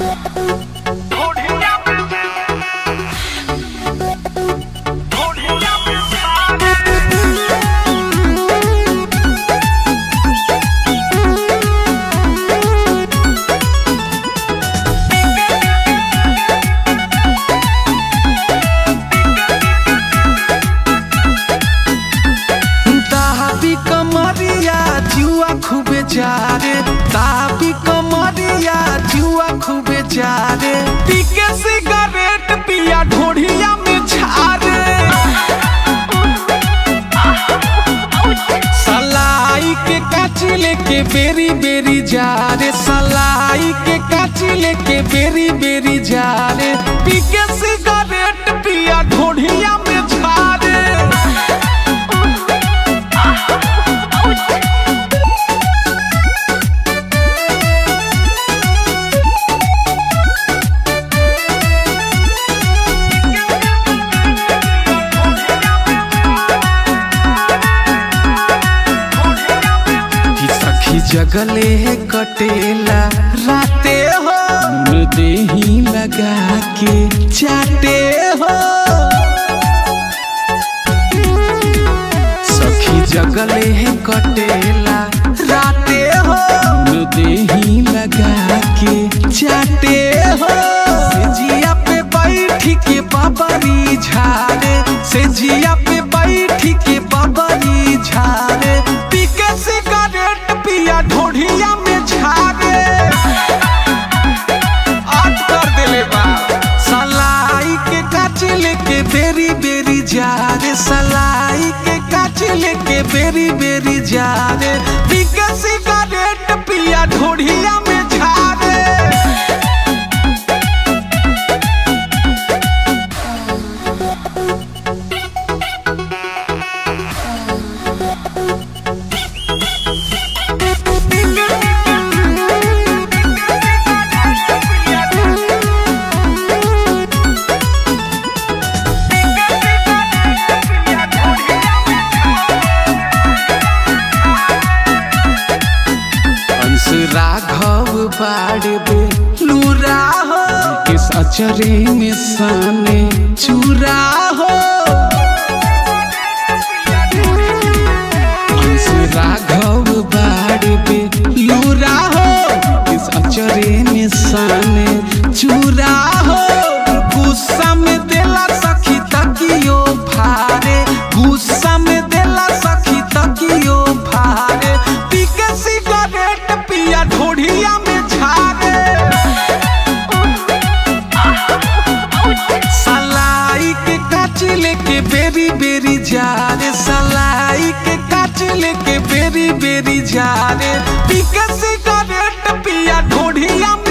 ताबी कमरिया जुआ खूबे जारे ताबी कमरिया जुआ खूबे जारे पीके सिगरेट पिया ढोढ़िया में झारे सलाई के काची लेके बेरी बेरी जारे सलाई के काची लेके बेरी बेरी जारे पीके सिगरेट पिया ढोढ़िया में झारे कि सखी जगले कटेला राते हो मुन देही लगा के चाटे हो सखी जगले कटेला राते हो मुन देही लगा के चाटे हो से जिया पे बैठ के बाबरी झाड़े से जिया पे बैठ के बाबरी झाड़े पी के सिगरेट पिया ढोढ़िया में झाड़े आज कर देले बा सलाई के काच लेके बेरी बेरी जा रे सलाई के काच लेके बेरी बेरी जा रे पी के सिगरेट पिया ढोढ़िया में झाड़े अंश राघव बाड़बे लूरा हो किस अचरे में साने चूरा हो अंश राघव बाड़बे लूरा हो किस अचरे में साने चूरा हो गुस्सा में देला सखी तकियो भारे गुस्सा में देला सखी तकियो भारे पी के सिगरेट पिया ढोढ़िया में झारे सलाई के काच लेके बेरी बेरी जा रे सलाई के काच लेके बेरी बेरी जा रे पी के सिगरेट पिया ढोढ़िया में